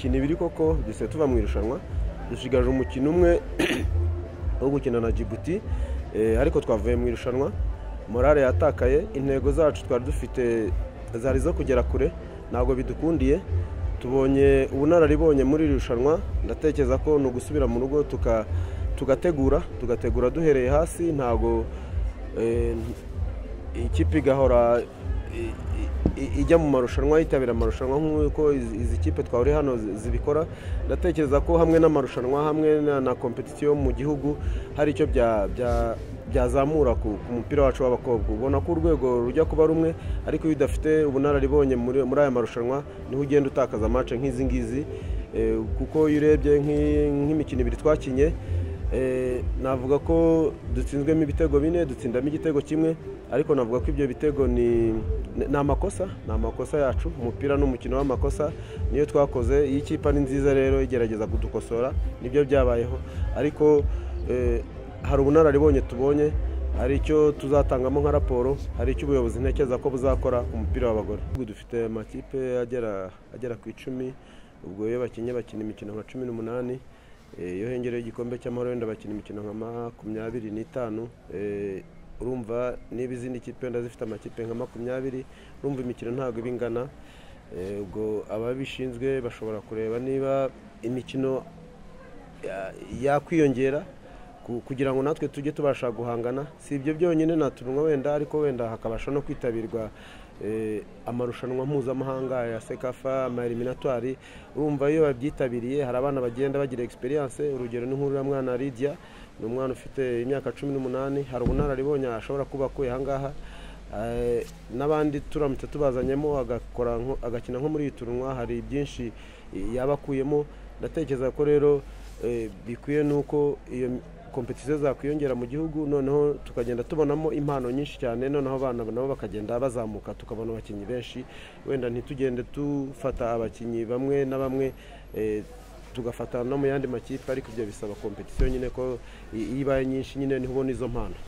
Imikino ibiri koko dusigaye tuva mu irushanwa dusigaje umukino umwe wo gukina na Djibouti eh, ariko twavuye mu irushanwa morale yatakaye intego zacu twari dufite zari zo kugera kure ntabwo bidukundiye tubonye ubunararibonye muri iri rushanwa ndatekereza ko ni ugusubira mu rugo tuka- tugategura tugategura duhereye hasi ntabwo eh, ikipe igahora i- i- i- ijya mu marushanwa yitabira amarushanwa nk'uko izi izi kipe twahuriye hano zi- zibikora ndatekereza ko hamwe n'amarushanwa hamwe na- na kompetisiyo mu gihugu hari icyo bya- bya- byazamura ku ku mupira wacu w'abakobwa ubona ko urwego rujya kuba rumwe ariko iyo udafite ubunararibonye muri muri aya marushanwa niho ugenda utakaza amace nk'izi ngizi Eh, kuko iyo urebye nk'i- nk'imikino ibiri twakinye Eh, navuga ko dutsinzwemo ibitego bine dutsindamo igitego kimwe ariko navuga ko ibyo bitego ni ni amakosa ni amakosa yacu umupira ni umukino w'amakosa niyo twakoze iyo ikipe ari nziza rero igerageza kudukosora nibyo byabayeho ariko eh, hari ubunararibonye tubonye hari icyo tuzatangamo nka raporo hari icyo ubuyobozi ntekereza ko buzakora ku mupira w'abagore Ubu dufite amakipe agera agera ku icumi ubwo iyo bakinnye bakina imikino nka cumi n'umunani Eh, iyo hengereho igikombe cy'amahoro wenda bakina imikino nka makumyabiri n'itanu Eh, urumva niba izindi kipe wenda zifite amakipe nka makumyabiri urumva imikino ntabwo iba ingana Eh, ubwo ababishinzwe bashobora kureba niba imikino ya- yakwiyongera ku- kugira ngo natwe tujye tubasha guhangana si ibyo byonyine natunwa wenda ariko wenda hakabasha no kwitabirwa eh, amarushanwa mpuzamahanga ya sekafa eliminatwari urumva iyo babyitabiriye hari abana bagenda bagira experience urugero ni nk'uriya Lydia ni umwana ufite imyaka cumi n'umunani hari ubunararibonye ashobora kuba akuye ahangaha Eh, n'abandi turamutse tubazanyemo agakora nko- agakina nko muri iyi turunwa hari byinshi eh, yaba akuyemo ndatekereza ko rero eh, bikwiye nuko iyo m- kompetisiyo zakwiyongera mu gihugu noneho tukagenda tubonamo impano nyinshi cyane noneho abana nabo bakagenda bazamuka tukabona abakinnyi benshi wenda ntitugende dufata abakinnyi bamwe na bamwe eh, tugafata no mu yandi makipe ariko ibyo bisaba kompetisiyo nyine ko i- iyo ibaye nyinshi nyine niho ubona izo mpano